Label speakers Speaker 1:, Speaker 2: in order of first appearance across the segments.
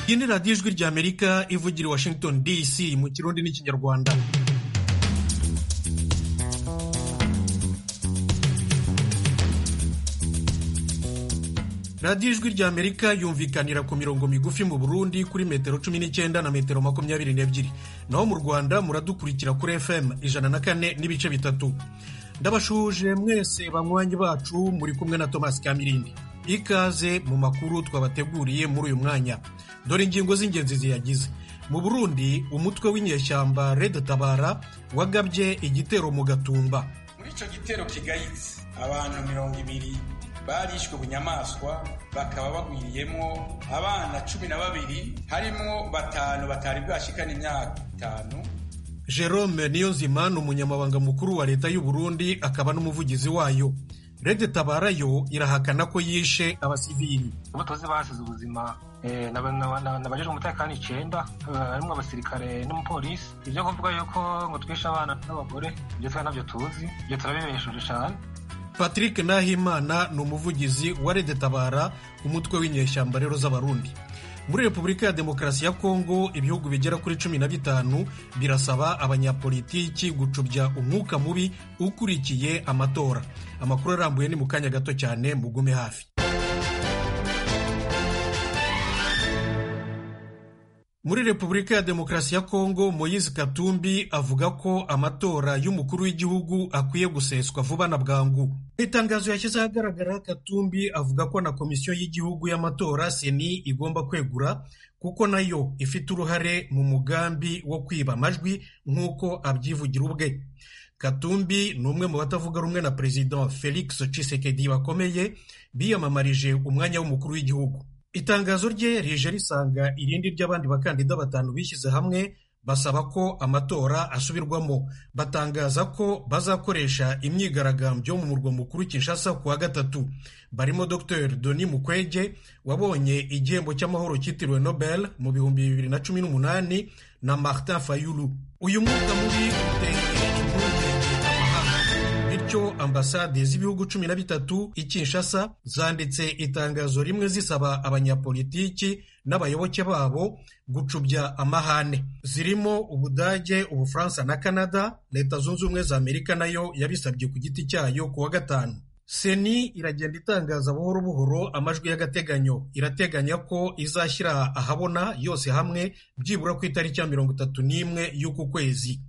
Speaker 1: iyi ni radiyo ijwi ry'amerika ivugira i washington dc mu kirundi n'ikinyarwanda radiyo ijwi ry'amerika yumvikanira ku mirongo migufi mu burundi kuri metero cumi n'icyenda na metero makumyabiri n'ebyiri naho mu rwanda muradukurikira kuri fm ijana na kane n'ibice bitatu ndabashuhuje mwese banywanyi bacu muri kumwe na thomas kamirindi ikaze mu makuru twabateguriye muri uyu mwanya dore ingingo z'ingenzi ziyagize mu burundi umutwe w'inyeshyamba red tabara wagabye igitero mu gatumba
Speaker 2: muri icyo gitero kigayitse abantu mirongo ibiri barishwe bunyamaswa bakaba bagwiriyemo abana cumi na babiri harimo batanu batari bwashikana imyaka itanu
Speaker 1: jerome niyonzima ni umunyamabanga mukuru wa leta y'u Burundi akaba n'umuvugizi wayo rede tabara yo irahakana ko yishe abasivili
Speaker 3: abo tuzi basize ubuzima nabajejwe umutekano icenda harimwo abasirikare n'umupolisi ivyo kuvuga yuko ngo twishe abana n'abagore ivyo twe navyo tuzi ivyo turabibesheje cane
Speaker 1: patrick nahimana ni umuvugizi wa rede tabara umutwe w'inyeshyamba rero z'abarundi muri repubulika ya demokarasi ya kongo ibihugu bigera kuri cumi na bitanu birasaba abanyapolitiki gucubya umwuka mubi ukurikiye amatora amakuru arambuye ni mu kanya gato cyane mugume hafi muri repubulika ya demokarasi ya kongo moyizi katumbi avuga ko amatora y'umukuru w'igihugu akwiye guseswa vuba na bwangu mu itangazo yashyize ahagaragara katumbi avuga ko na komisiyo y'igihugu y'amatora seni igomba kwegura kuko nayo ifite uruhare mu mugambi wo kwiba amajwi nk'uko abyivugira ubwe katumbi ni umwe mu batavuga rumwe na perezida felix Tshisekedi bakomeye biyamamarije umwanya w'umukuru w'igihugu itangazo rye rije risanga irindi ry'abandi bakandida batanu bishyize hamwe basaba ko amatora asubirwamo batangaza ko bazakoresha imyigaragambyo mu murwa mukuru Kinshasa ku wa gatatu barimo Dr Denis Mukwege wabonye igihembo cy'amahoro cyitiriwe Nobel mu bihumbi bibiri na cumi n'umunani na Martin Fayulu uyu mwuka mubi uteye impungenge bityo ambasade z'ibihugu cumi na bitatu i Kinshasa zanditse itangazo rimwe zisaba abanyapolitiki n'abayoboke babo gucubya amahane zirimo ubudage ubufaransa na canada leta zunze ubumwe za amerika nayo yabisabye ku giti cyayo ku wa gatanu seni iragenda itangaza buhoro buhoro amajwi y'agateganyo irateganya ko izashyira ahabona yose hamwe byibura ku itariki ya mirongo itatu n'imwe y'uku kwezi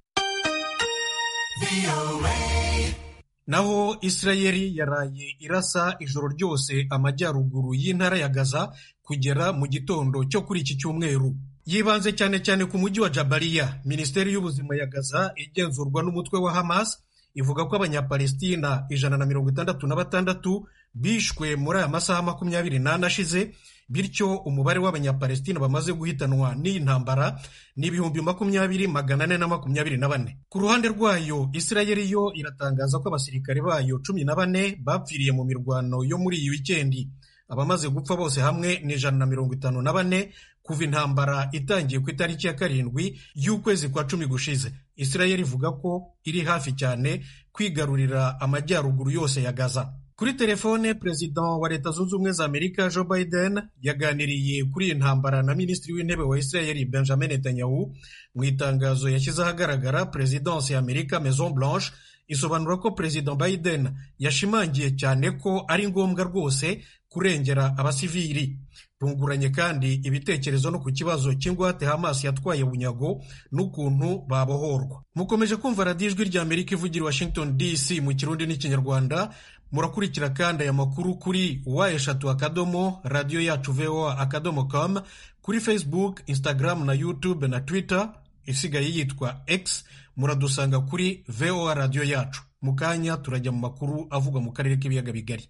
Speaker 1: naho isirayeli yaraye irasa ijoro ryose amajyaruguru y'intara ya gaza kugera mu gitondo cyo kuri iki cyumweru yibanze cyane cyane ku mujyi wa jabariya minisiteri y'ubuzima ya gaza igenzurwa n'umutwe wa hamas ivuga ko abanyapalestina ijana na mirongo itandatu na batandatu bishwe muri aya masaha makumyabiri n'ane ashize bityo umubare w'abanyapalestina bamaze guhitanwa n'iyi ntambara ni ibihumbi makumyabiri magana ane na makumyabiri na bane ku ruhande rwayo isirayeli yo iratangaza ko abasirikare bayo cumi na bane bapfiriye mu mirwano yo muri iyi wikendi abamaze gupfa bose hamwe ni ijana na mirongo itanu na bane kuva intambara itangiye ku itariki ya karindwi y'ukwezi kwa cumi gushize isirayeli ivuga ko iri hafi cyane kwigarurira amajyaruguru yose ya gaza kuri telefone perezida wa leta zunze ubumwe za amerika joe biden yaganiriye kuri iyi ntambara na minisitiri w'intebe wa isirayeli benjamin netanyahu mu itangazo yashyize ahagaragara perezidansi ya amerika maison blanche isobanura ko perezida biden yashimangiye cyane ko ari ngombwa rwose kurengera abasivili tunguranye kandi ibitekerezo no ku kibazo cy'ingwate hamas yatwaye bunyago n'ukuntu babohorwa mukomeje kumva radiyo ijwi rya amerika ivugira washington dc mu kirundi n'ikinyarwanda murakurikira kandi aya makuru kuri wa eshatu akadomo radiyo yacu voa akadomo com kuri facebook instagram na youtube na twitter isigaye yitwa x muradusanga kuri voa radiyo yacu mu kanya turajya mu makuru avugwa mu karere k'ibiyaga bigari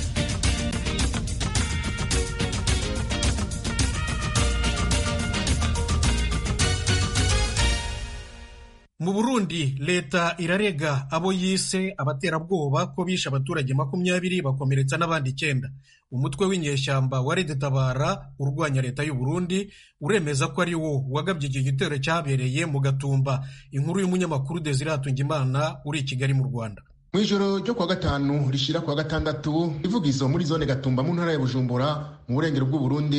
Speaker 1: mu burundi leta irarega abo yise abaterabwoba ko bishe abaturage makumyabiri bakomeretsa n'abandi icyenda umutwe w'inyeshyamba wa rede tabara urwanya leta y'u Burundi uremeza ko ari wo wagabye iki gitero cyabereye mu gatumba inkuru y'umunyamakuru Desire Hatungimana uri i Kigali mu Rwanda
Speaker 4: mu ijoro ryo kuwa gatanu rishira kuwa gatandatu ivugizo muri zone gatumba mu ntara ya bujumbura mu burengero bw'uburundi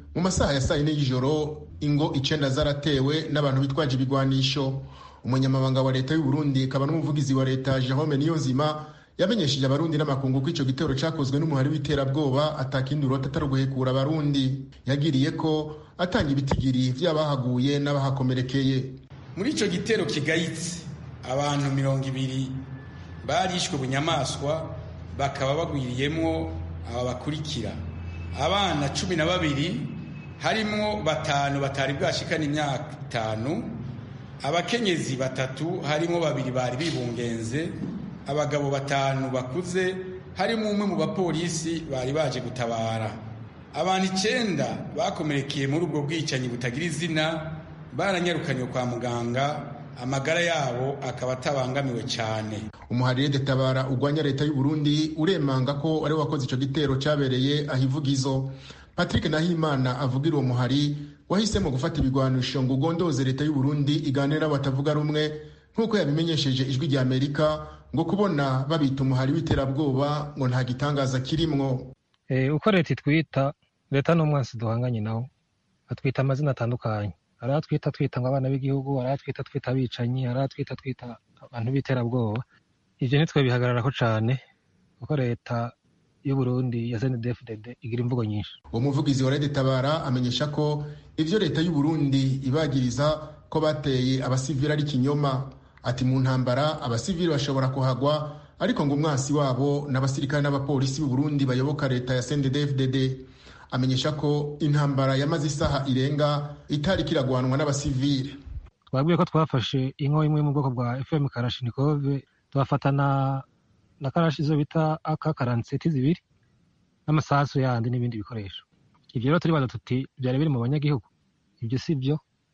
Speaker 4: mu masaha ya saa yine y'ijoro ingo icenda zaratewe n'abantu bitwaje ibigwanisho umunyamabanga wa leta y'u Burundi akaba n'umuvugizi wa leta Jerome Niyonzima yamenyesheje abarundi n'amakungu ko ico gitero cakozwe n'umuhari w'iterabwoba atakindi urota atari uguhekura abarundi yagiriye ko atanga ibitigiri vy'abahaguye n'abahakomerekeye
Speaker 2: muri ico gitero kigayitse abantu mirongo ibiri barishwe bunyamaswa bakaba bagwiriyemwo aba bakurikira abana cumi na babiri harimwo batanu batari bwashikana imyaka itanu abakenyezi batatu harimo babiri bari bibungenze abagabo batanu bakuze harimo umwe mu bapolisi bari baje gutabara abantu icenda bakomerekeye muri ubwo bwicanyi butagira izina baranyarukanywe kwa muganga amagara yabo akaba atabangamiwe cyane
Speaker 4: umuharire detabara urwanya leta y'u Burundi uremanga ko ari wakoze ico gitero cabereye ahivugizo Patrick Nahimana avugira uwo muhari wahisemo gufata ibigwanisho ngo ugondoze leta y'u Burundi iganira batavuga rumwe nk'uko yabimenyesheje ijwi rya Amerika ngo kubona babita umuhari w'iterabwoba ngo nta gitangaza kirimwo
Speaker 3: uko leta itwita leta n'umwansi duhanganye nawo atwita amazina atandukanye hari atwita twita ngo abana b'igihugu hari atwita twita abicanyi hari atwita twita abantu b'iterabwoba ibyo nitwe bihagararako cane kuko leta y'u Burundi ya CNDD-FDD igira imvugo nyinshi
Speaker 4: uwo muvugizi wa Red Tabara amenyesha ko ivyo leta y'u Burundi ibagiriza ko bateye abasivili ari kinyoma ati mu ntambara abasivili bashobora kuhagwa ariko ngo umwasi wabo n'abasirikare n'abapolisi b'u Burundi bayoboka leta ya CNDD-FDD amenyesha ko intambara yamaze isaha irenga itari kiragwanwa n'abasivili
Speaker 3: twabwiye ko twafashe inko imwe mu bwoko bwa FM Kalashnikov twafata na na karashi izo bita aka karanseti zibiri n'amasasu yandi n'ibindi bikoresho ivyo rero turibaza tuti vyari biri mu banyagihugu ivyo si vyo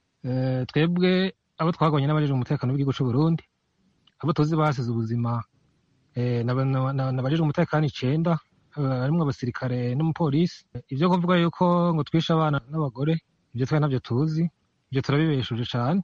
Speaker 3: twebwe abo twagwanye n'abajejwe umutekano w'igihugu c'u Burundi abo tuzi basize ubuzima n'abajejwe umutekano icenda harimwo abasirikare n'umupolisi ivyo kuvuga yuko ngo twishe abana n'abagore ivyo twe navyo tuzi ivyo turabibeshuje cane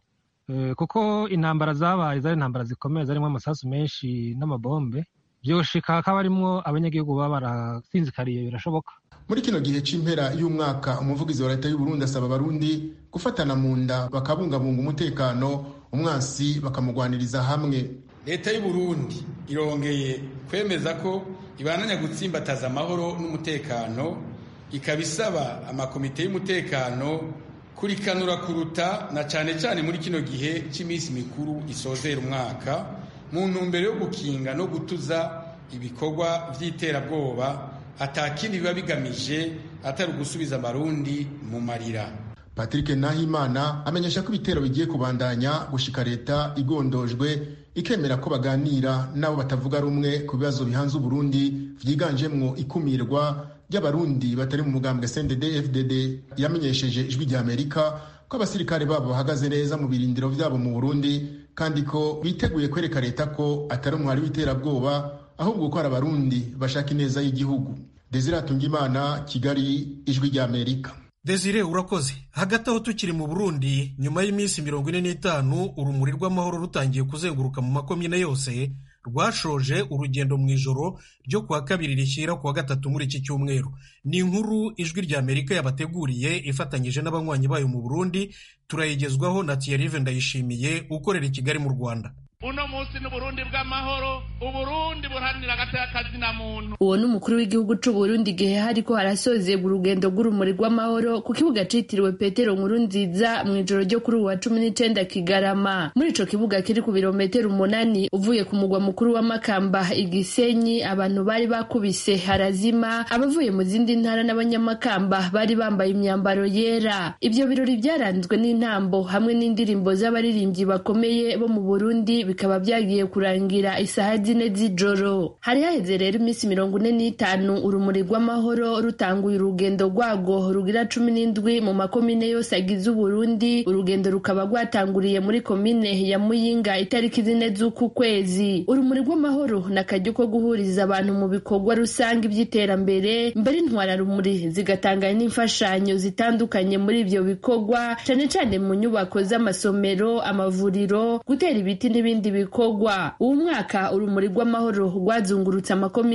Speaker 3: kuko intambara zabaye zari intambara zikomeye zarimwo amasasu menshi n'amabombe vyoshika hakaba harimwo abanyagihugu baba barasinzikariye birashoboka
Speaker 4: muri kino gihe c'impera y'umwaka umuvugizi wa leta y'u Burundi asaba abarundi gufatana mu nda bakabungabunga umutekano umwansi bakamugwaniriza hamwe
Speaker 2: leta y'u Burundi irongeye kwemeza ko ibananya gutsimbataza amahoro n'umutekano ikaba isaba amakomite y'umutekano kurikanura kuruta na cane cane muri kino gihe c'iminsi mikuru isozera umwaka mu ntumbero yo gukinga no gutuza ibikorwa vy'iterabwoba atakindi biba bigamije atari ugusubiza amarundi mu marira
Speaker 4: Patrick Nahimana amenyesha ko ibitero bigiye kubandanya gushika leta igondojwe ikemera ko baganira nabo batavuga rumwe ku bibazo bihanze Burundi vyiganjemwo ikumirwa ry'abarundi batari mu mugambwe CNDD FDD yamenyesheje ijwi rya Amerika ko abasirikare babo bahagaze neza mu birindiro vyabo mu Burundi kandi ko biteguye kwereka leta ko atari umuhari w'iterabwoba ahubwo ko ari abarundi bashaka ineza y'igihugu Desire Atungimana Kigali ijwi rya Amerika
Speaker 1: Desire urakoze hagati aho tukiri mu Burundi nyuma y'iminsi mirongo ine n'itanu urumuri rw'amahoro rutangiye kuzenguruka mu makomine yose rwashoje urugendo mu ijoro ryo kuwa kabiri rishyira kuwa gatatu muri iki cyumweru ni inkuru ijwi rya amerika yabateguriye ifatanyije n'abanywanyi bayo mu burundi turayigezwaho na Thierry ndayishimiye ukorera i kigali mu rwanda
Speaker 5: uno munsi n'uburundi bw'amahoro uburundi buharanira agateka na muntu
Speaker 6: uwo ni umukuru w'igihugu c'uburundi igihe hariko harasozegwa urugendo rw'urumuri rw'amahoro ku kibuga citiriwe petero nkuru nziza mu ijoro ryo kuri uwa cumi n'icenda kigarama muri ico kibuga kiri ku birometero umunani uvuye ku mugwa mukuru wa makamba igisenyi abantu bari bakubise harazima abavuye mu zindi ntara n'abanyamakamba bari bambaye imyambaro yera ivyo birori vyaranzwe n'intambo hamwe n'indirimbo z'abaririmbyi bakomeye bo mu burundi bikaba byagiye kurangira isaha zine z'ijoro hari haheze rero iminsi mirongo ine n'itanu urumuri rw'amahoro rutanguye urugendo rwago rugira cumi n'indwi mu makomine yose agize uburundi urugendo rukaba rwatanguriye muri komine ya muyinga itariki zine z'uku kwezi urumuri rw'amahoro ni akaryo ko guhuriza abantu mu bikorwa rusange by'iterambere mbere intwararumuri zigatanga n'imfashanyo zitandukanye muri ibyo bikorwa cane cane mu nyubako z'amasomero amavuriro gutera ibiti n'ibindi bikorwa uwu mwaka urumuri rw'amahoro rwazungurutse amakomine yose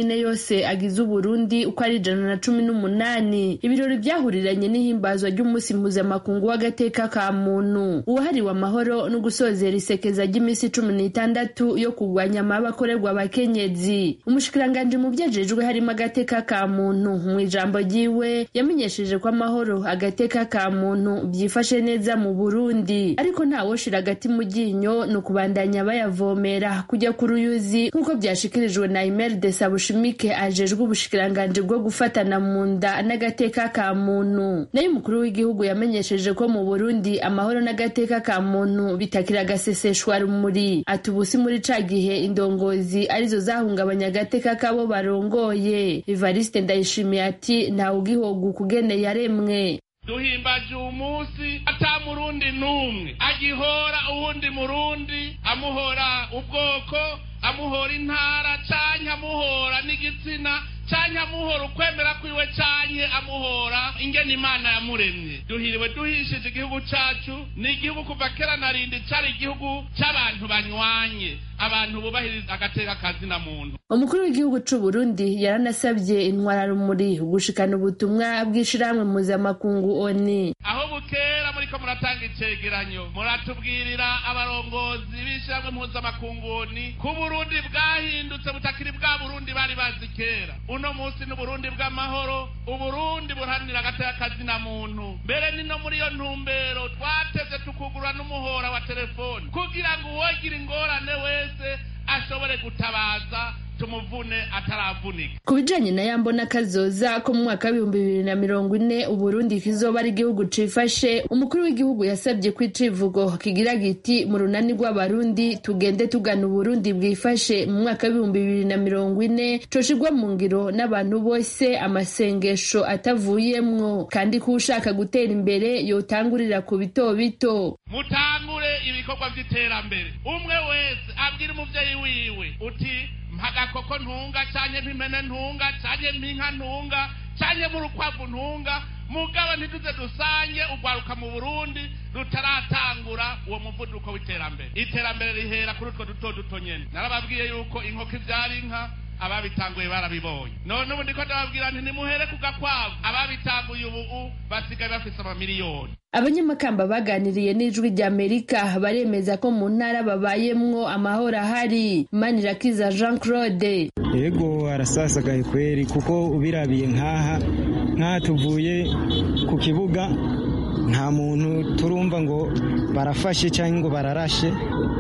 Speaker 6: yose agize uburundi uko ari ijana na cumi n'umunani ibirori vyahuriranye n'ihimbazwa ry'umunsi mpuzamakungu w'agateka ka muntu uwahariwe amahoro no gusozera isekeza ry'imisi cumi n'itandatu yo kurwanya amaba akorerwa abakenyezi umushikiranganji mu vyejejwe harimo agateka ka muntu mu ijambo ryiwe yamenyesheje ko amahoro agateka ka muntu vyifashe neza mu burundi ariko ntawoshira agati mu ryinyo ni ukubandanya bayavomera kujya ku ruyuzi nk'uko vyashikirijwe na imeride sabushimike ajejwe ubushikiranganji bwo gufatana mu nda n'agateka ka muntu nayo umukuru w'igihugu yamenyesheje ko mu burundi amahoro n'agateka ka muntu bitakira agaseseshwa rumuri ati ubusi muri ca gihe indongozi arizo zahungabanya agateka kabo barongoye evariste ndayishimiye ati ntawe ugihoga ukugene yaremwe
Speaker 5: duhimbaje uwo munsi ata murundi n'umwe agihora uwundi murundi amuhora ubwoko amuhora intara canke amuhora n'igitsina canke amuhora ukwemera kwiwe canke amuhora ingene imana yamuremye duhiriwe duhishije igihugu cacu ni igihugu kuva kera na rindi cari igihugu c'abantu banywanye abantu bubahiriza agateka kazina muntu
Speaker 6: umukuru w'igihugu c'u Burundi yaranasabye intwararumuri gushikana ubutumwa bw'ishirahamwe mpuzamakungu oni
Speaker 5: aho bukera muriko muratanga icegeranyo muratubwirira abarongozi b'ishirahamwe mpuzamakungu oni ko uburundi bwahindutse butakiri bwa burundi bari bazi kera uno munsi n'uburundi bw'amahoro uburundi buharanira agateka kazina muntu mbere ni no muri iyo ntumbero twateze tukugura n'umuhora wa telefoni kugira ngo uwogira ingorane wese ashobore gutabaza tumuvune ataravunika
Speaker 6: ku bijanye na yambo n'akazoza ko mu mwaka w'ibihumbi bibiri na mirongo ine uburundi kizoba ari igihugu cifashe umukuru w'igihugu yasabye ko icivugo kigira giti mu runani rw'abarundi tugende tugana uburundi bwifashe mu mwaka w'ibihumbi bibiri na mirongo ine coshirwa mu ngiro n'abantu bose amasengesho atavuyemwo kandi ko ushaka gutera imbere yotangurira ku bito bito
Speaker 5: mutangure ibikorwa vy'iterambere umwe wese abwira umuvyeyi wiwe uti mpagakoko ntunga canke mpimene ntunga canke mpinka ntunga canke murukwavu ntunga mugabo ntituze dusange ugwaruka mu burundi rutaratangura uwo muvuduko w'iterambere iterambere rihera kuri utwo duto duto nyene narababwiye yuko inkoko ivyara inka ababitanguye barabibonye none ubu ndiko ndababwira nti nimuhere ku gakwavu ababitanguye ubu basigaye bafise amamiliyoni
Speaker 6: abanyamakamba baganiriye n'ijwi ry'amerika baremeza ko mu ntara babayemwo amahoro ahari manirakiza jean claude
Speaker 7: yego arasasagaye kweri kuko ubirabiye nk'aha nk'aha tuvuye ku kibuga nta muntu turumva ngo barafashe cyangwa ngo bararashe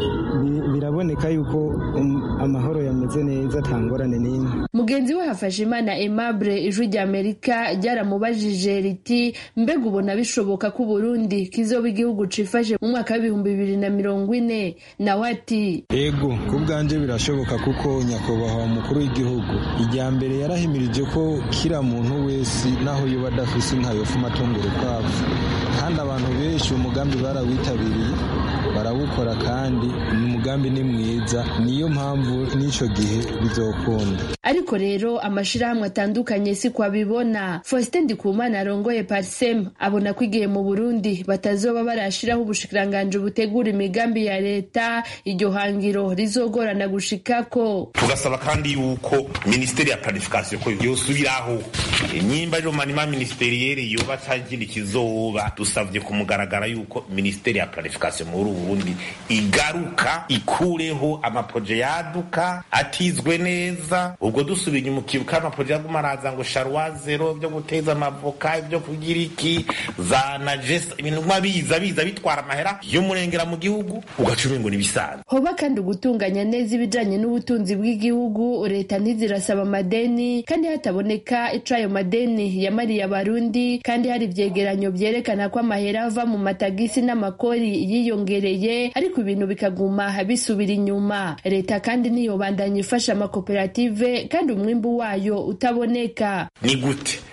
Speaker 7: biraboneka yuko amahoro yameze neza nta ngorane n'imwe
Speaker 6: mugenzi we hafashe imana aimable ijwi ry'amerika ryaramubajije riti mbega ubona bishoboka ko uburundi kizoba igihugu cifashe mu mwaka w'ibihumbi bibiri na mirongo ine nawe ati
Speaker 8: ego ku bwanje birashoboka kuko nyakubahwa umukuru w'igihugu ijya mbere yarahimirije ko kira muntu wese naho yoba adafise inka yofuma atunga urukwavu kandi abantu benshi umugambi barawitabiriye barawukora kandi ni umugambi ni mwiza niyo mpamvu n'icyo gihe bizokunda
Speaker 6: ariko rero amashirahamwe atandukanye si ko abibona faustin ndikumana arongoye parsem abona ko igihe mu burundi batazoba barashiraho ubushikiranganji butegura imigambi ya leta iryo hangiro rizogorana gushikako
Speaker 9: tugasaba kandi yuko minisiteri ya planification ko yosubiraho nyimba rero manima ministeriyeri yoba cagindi kizoba dusavye kumugaragara yuko minisiteri ya planification muri uburundi igaruka ikureho amaproje yaduka atizwe neza ubwo dusubiye inyuma ukibuka amaproje yaguma araza ngo sharwa zero byo guteza amavoka ibyo kugira iki za najesa ibintu guma biza biza bitwara amahera y'umurengera mu gihugu ugaca umengo nibisanzwe
Speaker 6: hoba kandi gutunganya neza ibijanye n'ubutunzi bw'igihugu leta ntizirasaba amadeni kandi hataboneka ico ayo madeni yamariye abarundi kandi hari ivyegeranyo vyerekana ko amahera ava mu matagisi n'amakori yiyongereye ariko ibintu bikaguma bisubira inyuma leta kandi niyobandanya ifasha amakoperative kandi umwimbu wayo utaboneka
Speaker 9: ni gute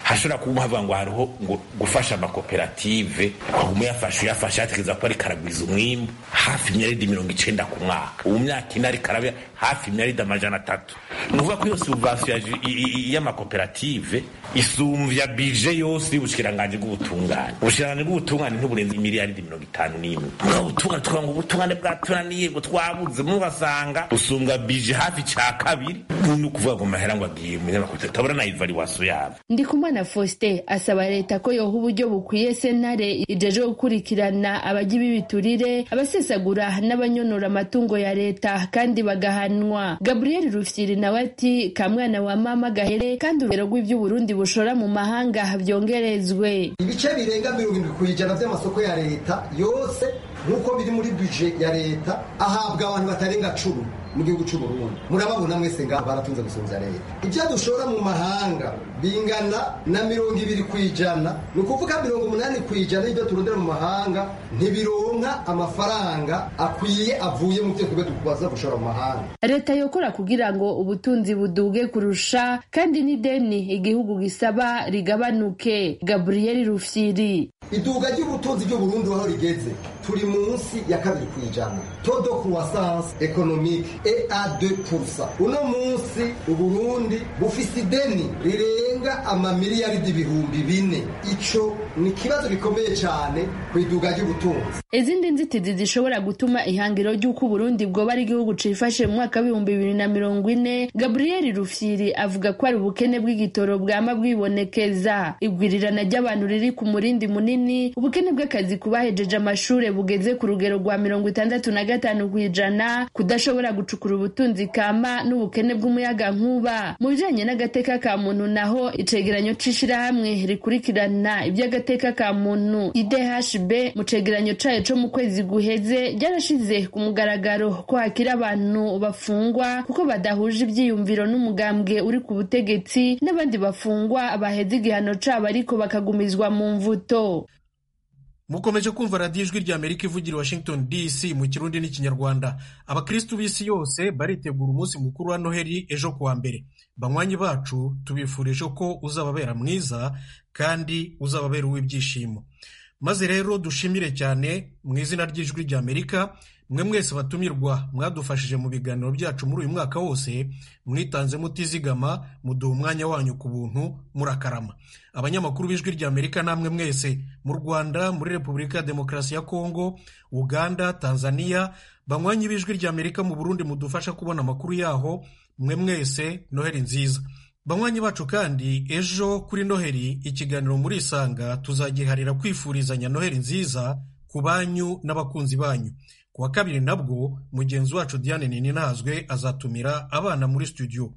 Speaker 9: hashobora kuba havuga ngo hariho ngo gufasha amakoperative kuguma uyafasha uyafasha yatekereza ko ariko aragwiza umwimbu hafi imyaridi mirongo icenda ku mwaka ubu myaka ine ariko araba hafi imyaridi amajana atatu ni ukuvuga ko iyo subvansiyo y'amakoperative isumvya bije yose y'ubushikiranganji bw'ubutungane ubushikiranganji bw'ubutungane ntiburenze imiliyaridi mirongo itanu n'imwe mwa ubutungane tukavuga ngo ubutungane bwatunaniye ngo twabuze mubasanga usumbwa bije hafi ca kabiri ni ukuvuga ngo mahera ngo agiye mu nyamakoperative tabura na ivaluwasiyo yabo
Speaker 6: ndikumana faustin asaba leta ko yoha uburyo bukwiye sentare ijeje gukurikirana abajya b'ibiturire abasesagura n'abanyonora amatungo ya leta kandi bagahanwa gabriel rufyiri nawe ati kamwana wa mama gahere kandi urugero rw'ivy'uburundi bushora mu mahanga byongerezwe
Speaker 10: ibice birenga mirongo irindwi ku ijana by'amasoko ya leta yose nk'uko biri muri bije ya leta ahabwa abantu batarenga cumi mu gihugu cy'u Burundi murababona mwese ngaho baratunze gusumvya leta ibyo dushora mu mahanga bingana na mirongo ibiri ku ijana ni ukuvuga mirongo umunani ku ijana y'ibyo turondera mu mahanga ntibironka amafaranga akwiye avuye mu byo twebwe tukubaza gushora mu mahanga
Speaker 6: leta yokora kugira ngo ubutunzi buduge kurusha kandi n'ideni igihugu gisaba rigabanuke gabriel rufyiri
Speaker 10: iduga ry'ubutunzi ry'uburundi aho rigeze turi munsi ya kabiri ku ijana todo croissance économique et à 2%. Uno munsi Uburundi bufise ideni rirenga amamiliyaridi ibihumbi bine. Ico ni ikibazo gikomeye cyane ku iduga ry'ubutunzi.
Speaker 6: izindi nzitizi zishobora gutuma ihangiro ry'uko uburundi bwoba ari igihugu cifashe mu mwaka w'ibihumbi bibiri na mirongo ine gabriel rufyiri avuga ko ari ubukene bw'igitoro bwama bwibonekeza igwirirana ry'abantu riri ku murindi munini ubukene bw'akazi ku bahejeje amashure bugeze ku rugero rwa mirongo itandatu na gatanu ku ijana kudashobora gucukura ubutunzi kama n'ubukene bw'umuyaga nkuba mu bijanye n'agateka ka muntu naho icegeranyo c'ishirahamwe rikurikirana iby'agateka ka muntu idhb mu cegeranyo cayo co mu kwezi guheze ryarashize ku mugaragaro ko hakiri abantu bafungwa kuko badahuje ivyiyumviro n'umugambwe uri ku butegetsi n'abandi bafungwa baheze igihano cabo ariko bakagumizwa mu mvuto
Speaker 1: mukomeje kumva radiyo ijwi rya amerika ivugira washington dc mu kirundi n'ikinyarwanda abakristu b'isi yose baritegura umunsi mukuru wa noheli ejo kuwa mbere banywanyi bacu tubifurije ko uzababera mwiza kandi uzababera uw'ibyishimo maze rero dushimire cyane mu izina ry'ijwi rya amerika mwe mwese batumirwa mwadufashije mu biganiro byacu muri uyu mwaka wose mwitanze mutizigama muduha umwanya wanyu ku buntu murakarama abanyamakuru b'ijwi rya amerika namwe mwese mu rwanda muri repubulika ya demokarasi ya kongo uganda tanzania banywanyi b'ijwi rya amerika mu burundi mudufasha kubona amakuru yaho mwe mwese noheli nziza banywanyi bacu kandi ejo kuri noheli ikiganiro muri isanga tuzagiharira kwifurizanya noheli nziza ku banyu n'abakunzi banyu ku wa kabiri nabwo mugenzi wacu diane ninazwe azatumira abana muri studio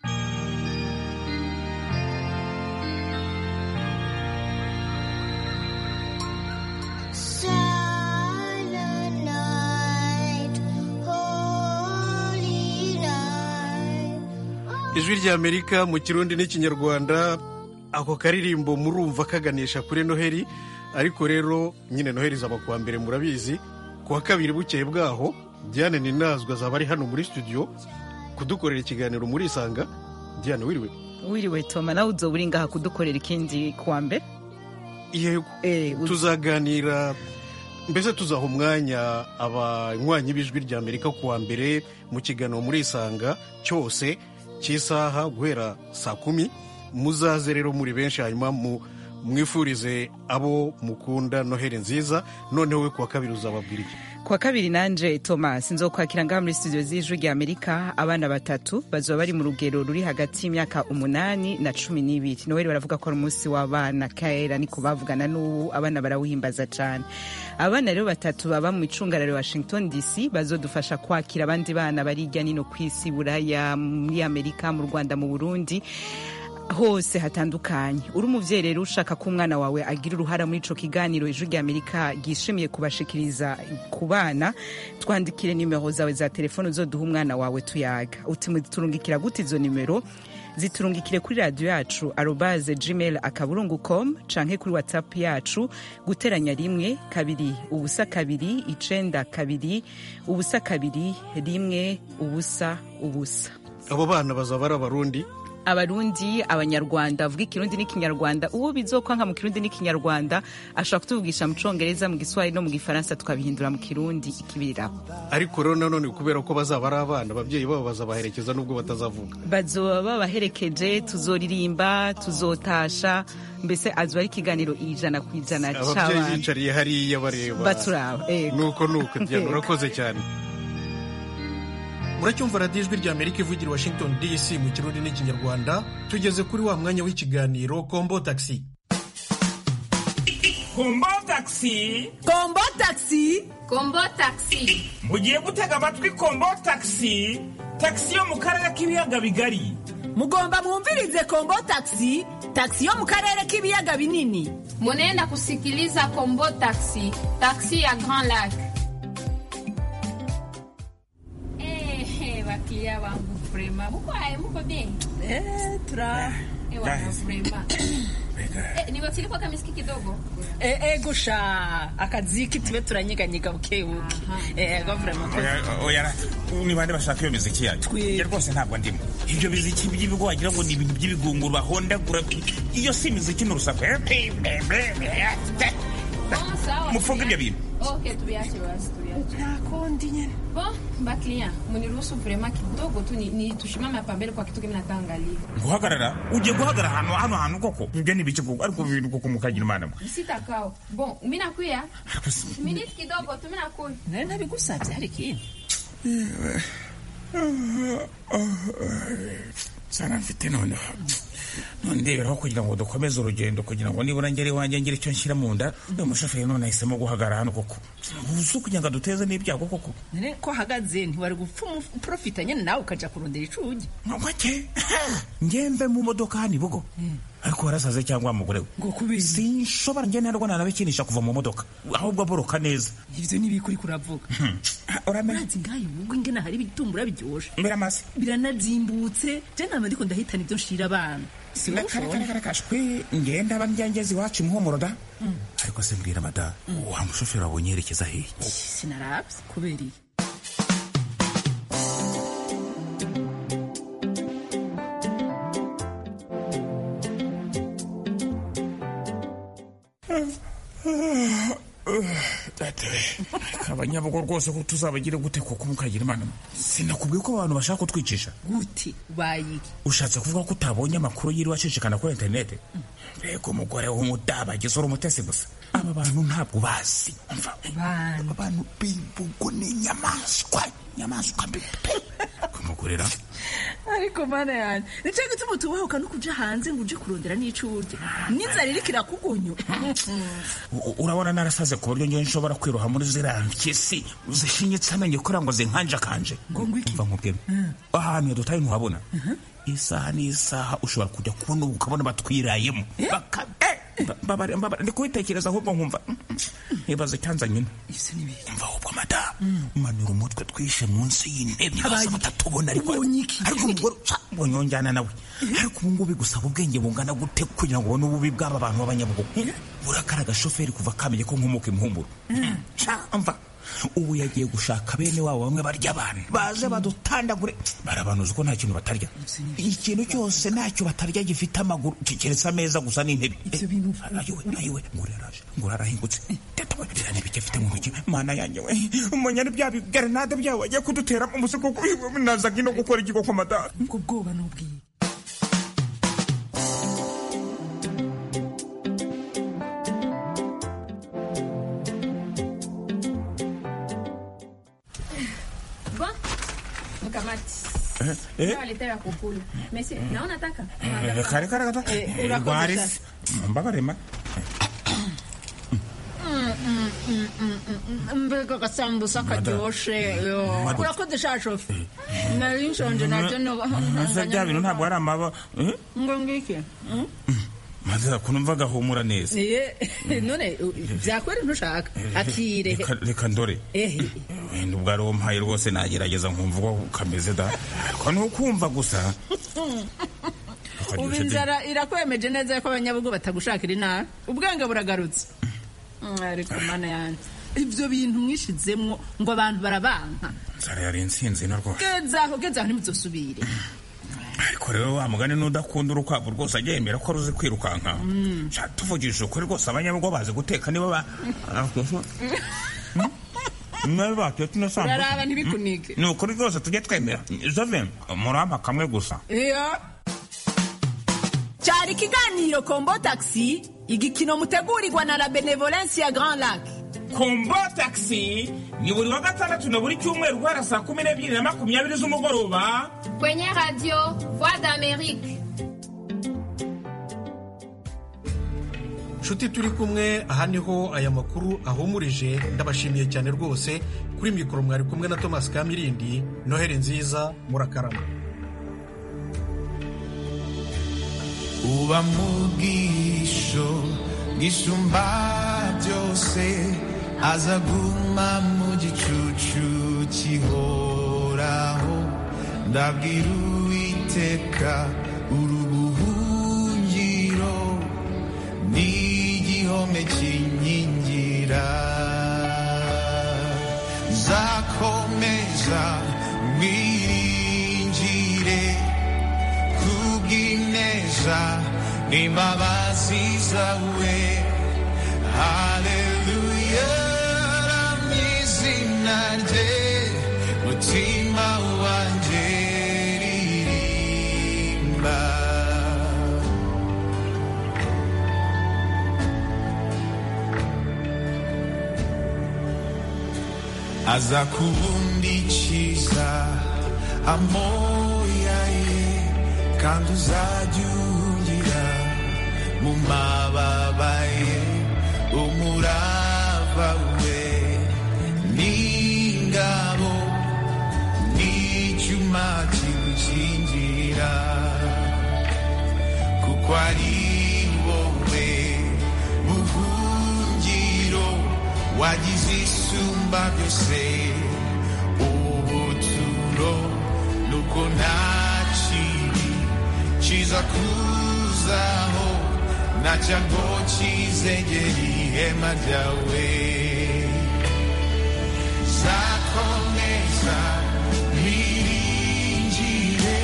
Speaker 1: ijwi rya amerika mu kirundi n'ikinyarwanda ako karirimbo murumva kaganisha kuri noheli ariko rero nyine noheli zaba kuwa mbere murabizi ku wa kabiri bukeye bwaho diane ninazwe azaba ari hano muri studio kudukorera ikiganiro muri isanga diane wiriwe
Speaker 11: wiriwe toma nawe uzoba uri ngaha kudukorera ikindi kuwa mbere
Speaker 1: yego tuzaganira mbese tuzaha umwanya abanywanyi b'ijwi rya amerika kuwa mbere mu kiganiro muri isanga cyose cy'isaha guhera saa kumi muzaze rero muri benshi hanyuma mwifurize abo mukunda noheli nziza noneho we kuwa kabiri uzababwira iki
Speaker 11: kuwa kabiri nanje thomas nzokwakira ngaha muri studio z'ijwi rya amerika abana batatu bazoba bari mu rugero ruri hagati y'imyaka umunani na cumi n'ibiri noheli baravuga ko ari umunsi w'abana kera niko bavugana n'ubu abana barawuhimbaza cyane abana rero batatu baba mu icungararo washington dc bazodufasha kwakira abandi bana bari hirya nino ku isi buraya muri amerika mu rwanda mu burundi hose hatandukanye uri umubyeyi rero ushaka ko umwana wawe agira uruhara muri ico kiganiro ijwi rya amerika ryishimiye kubashikiriza ku bana twandikire nimero zawe za telefone uzoduha umwana wawe tuyaga uti turungikira gute izo nimero ziturungikire kuri radiyo yacu arobaze gmail akaburungu com canke kuri whatsapp yacu guteranya rimwe kabiri ubusa kabiri icenda kabiri ubusa kabiri rimwe ubusa ubusa
Speaker 1: abo bana bazaba ari abarundi
Speaker 11: abarundi abanyarwanda bavuga ikirundi n'ikinyarwanda uwo bizokwanka mu kirundi n'ikinyarwanda ashobora kutuvugisha mu congereza mu giswahili no mu gifaransa tukabihindura mu kirundi ikibiriraho
Speaker 1: ariko rero nanone kubera ko bazaba ari abana ababyeyi babo bazabaherekeza nubwo batazavuga
Speaker 11: bazoba babaherekeje tuzoririmba tuzotasha mbese azoba ari ikiganiro ijana ku ijana
Speaker 1: ababyeyi
Speaker 11: c'abana
Speaker 1: bicariye hariya bareba
Speaker 11: baturaba ego.
Speaker 1: nuko nuko diana urakoze cyane muracyumva radiyo ijwi rya amerika ivugira i washington dc mu kirundi n'ikinyarwanda tugeze kuri wa mwanya w'ikiganiro kombo taxi
Speaker 12: kombo taxi
Speaker 13: kombo taxi
Speaker 14: kombo taxi
Speaker 12: mugiye gutega amatwi kombo taxi taxi yo mu karere k'ibiyaga bigari
Speaker 13: mugomba mwumvirize kombo taxi taxi yo mu karere k'ibiyaga binini
Speaker 14: munenda kusikiliza kombo taxi taxi ya grand lac Eh, bakia wangu vrema muko aye muko bien
Speaker 13: eh, tura
Speaker 14: Eh, wana vrema Eh, niwachilipwa kamiski kidogo
Speaker 13: eh, eh, gusha akaziki tube turanyeganyega bukebuke eh, gavurema
Speaker 12: Oya- oya ni bande bashaka iyo miziki yayo njye rwose ntabwo ndimo ibyo biziki by'ibigo wagira ngo ni ibintu by'ibigunguru bahondagura iyo si imiziki ni urusaku
Speaker 14: Bon, sawa
Speaker 12: mufunge ibyo bintu
Speaker 14: okay tubiache basi tubiache
Speaker 13: nakondi nyene
Speaker 14: bon baklia muniruhusu vrema kidogo tu ni, ni tushimame hapa mbele kwa kitu kimi nataangalia
Speaker 12: guhagarara ugiye guhagarara hano hano hantu koko ibyo ni ibiki koko ariko ibintu koko mukagira imana mwe
Speaker 14: sitakao bon mi nakuya miniti kidogo tu mi nakuya
Speaker 13: nari nabigusabye hari ikindi
Speaker 12: sana mfite noneho none ndeberaho kugira ngo dukomeze urugendo kugira ngo nibura ngere iwanjye ngire icyo nshyira mu nda uyu mushoferi none ahisemo guhagarara hano koko uzi kugira ngo aduteze n'ibyago koko
Speaker 13: none ko ahagaze ntiwari gupfa umuprofita nyene nawe ukaja kurondera icugi
Speaker 12: ngwake ngembe mu modoka hano ibugo ariko warasaze cyangwa mugore we
Speaker 13: ngo kubera
Speaker 12: sinshobora njye narwo nanabikinisha kuva mu modoka ahubwo aboroka neza
Speaker 13: ivyo nibikuri kuravuga
Speaker 12: uramenya
Speaker 13: urazi ngayo ubwo ingene hari ibitumbura biryoshe
Speaker 12: biramase
Speaker 13: biranazimbutse je nama ndiko ndahitana ivyo nshira abana
Speaker 12: kashwe ngenda aba njyangezi iwacu imuhumuro da ariko se mbwira mada wa mushoferi wabonye yerekeza hehe
Speaker 13: sinaravye kubera iyi
Speaker 12: abanyabugo rwose ko tuzabagire gute kuko mukagira imana sinakubwiye ko abantu bashaka kutwicisha
Speaker 13: gute bayiki
Speaker 12: ushatse kuvuga ko utabonye amakuru yiriwe acicikana kuri interinete mbega umugore w'umudabagizi uri umutesi gusa aba bantu ntabwo bazi umva aba bantu b'imbugo ni inyamaswa inyamaswa mbi pe kumugurira
Speaker 13: ariko mana yanjye nicyo gituma tubahuka no kuja hanze ngo uje kurondera n'ico urya n'inzara iriko irakugonyo
Speaker 12: U- urabona narasaze ku buryo ngewe nshobora kwiroha muri ziriya mpyisi zishinyitse amenyo kugira ngo zinkanjakanje mva nkubwire ahantu dutaye ntuhabona isaha n'isaha ushobora kujya kubona ubu ukabona batwirayemo Baka- eh, mba- mbabare- mbabare, ndi kubitekereza ahubwo nkumva mm, mm, nkibaza icyanzanye ino mva ahubwo mada manura umutwe twishe munsi y'intebe bose batatubona ariko ariko umugore ca, mbonye wonjyana nawe ariko ubu ngubu bigusaba ubwenge bungana gute kugira ngo ubone ububi bw'aba bantu b'abanyabugogo burakara agashoferi kuva kamenye ko nkumuka imuhumuro Ca, mva ubu yagiye gushaka bene wabo bamwe barya abantu baze badutandagure barabanuza ko nta kintu batarya ikintu cyose ntacyo batarya gifite amaguru keretse ameza gusa n'intebe ayiwe ayiwe ngura yaraje ngura arahingutse tetawe rira n'ibiki afite mu ntoki mana yanjye we umunya ni bya bigarenade byawe wagiye kudutera mu musiko naza ngino gukora ikigo kwa mada
Speaker 13: ubwo bwoba n'ubwiye
Speaker 14: bon mkamati
Speaker 12: Eh, eh.
Speaker 14: nawaletea kukula mesi naona taka
Speaker 12: reka reka reka
Speaker 14: Eh, urakoze
Speaker 12: rwarisi mbabarema
Speaker 13: mbega agasambusa karyoshe yo.
Speaker 12: Madam.
Speaker 13: urakoze sha shofe nari nshonje nacyo
Speaker 12: ese bya bintu ntabwo ari amaba eh?
Speaker 13: ngo ngiki Mm?
Speaker 12: maze kunumva gahumura neza
Speaker 13: Iye, none u- byakweri ntushaka akire
Speaker 12: Reka- reka ndore
Speaker 13: ehe
Speaker 12: wenda ubwo ari umpaye rwose nagerageza nkumva uko kameze da ariko ni ukumva gusa
Speaker 13: ubu inzara irakwemeje neza ko abanyabugo batagushakira inabi ubwenge buragarutse Mm, ariko mana yanjye ibyo bintu mwishizemwo ngo abantu barabanka
Speaker 12: nzara yari insinzi na rwose
Speaker 13: gezaho gezaho ntimuzosubire
Speaker 12: ariko rero wa mugani n'udakunda urukwavu rwose ajya yemera ko ruzi kwirukanka
Speaker 13: Mm.
Speaker 12: Sha, tuvugishije ukuri rwose abanyabugo bazi guteka nibo ba nawe batetse ino sambusa
Speaker 13: uraraba ntibikunike
Speaker 12: ni ukuri rwose tujye twemera jove murampa kamwe gusa
Speaker 13: iyo cyari ikiganiro kombo taxi igikino mutegurirwa na la benevolence ya grand lac
Speaker 12: kombo taxi ni buri wa gatandatu na buri cyumweru guhera saa kumi n'ebyiri na makumyabiri z'umugoroba
Speaker 14: Kwenye radio Voix d'Amérique.
Speaker 1: nshuti turi kumwe aha niho aya makuru ahumurije ndabashimiye cyane rwose kuri mikoro mwari kumwe na thomas kamirindi noheli nziza murakarama
Speaker 15: uba mu bwisho bwisumba byose aza guma mu gicucu kihoraho ndabwira uwiteka urubuhungiro n'igihome kinkingira zakomeza mwiringire kubw'ineza n'imbabazi zawe haleluya ramizina rye mutima wanjye ririmba aza kubundikiza amoya ye kandi uzajya ungira mu mababa ye umurava we n'ingabo n'icyuma kigukingira kuko ari wowe buhungiro wagize isumba byose ubuturo nuko nta kibi kiza kuzaho na cyango kizegera ihema ryawe zakomeza biringire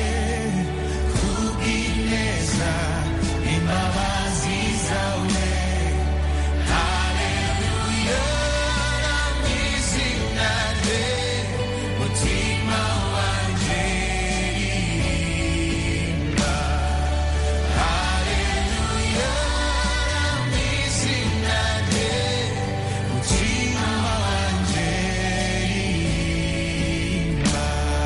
Speaker 15: kubw'ineza imbabazi zawe haleluya mwizina rye mutima wanjye ririmba haleluya mwizina rye mutima wanjye ririmba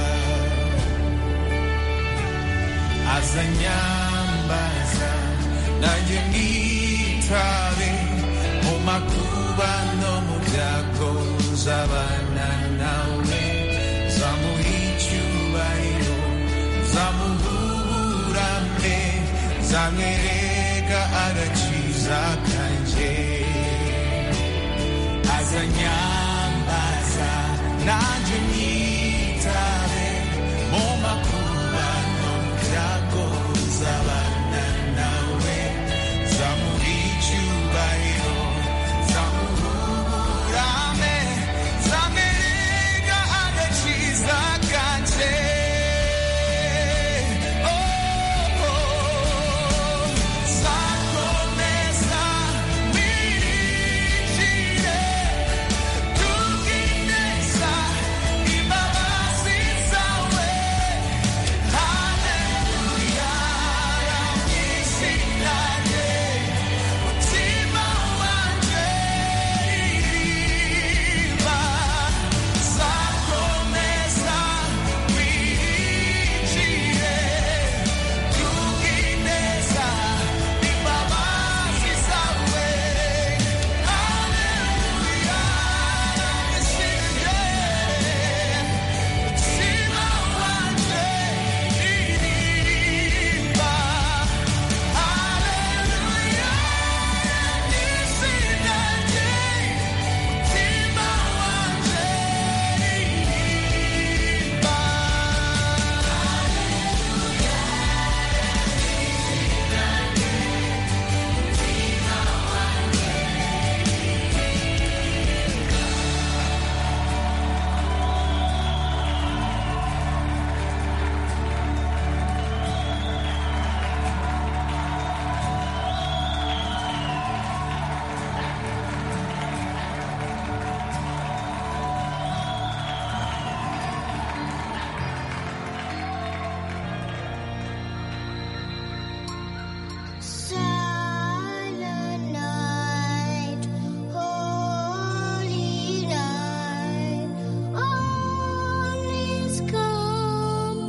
Speaker 15: azanyambaza nanjye mwitabe mu makuba no mu byago zabana nawe zamuha icyubahiro zamuburame zamwereka agakiza kanjye azanyambaza nanjye mwitabe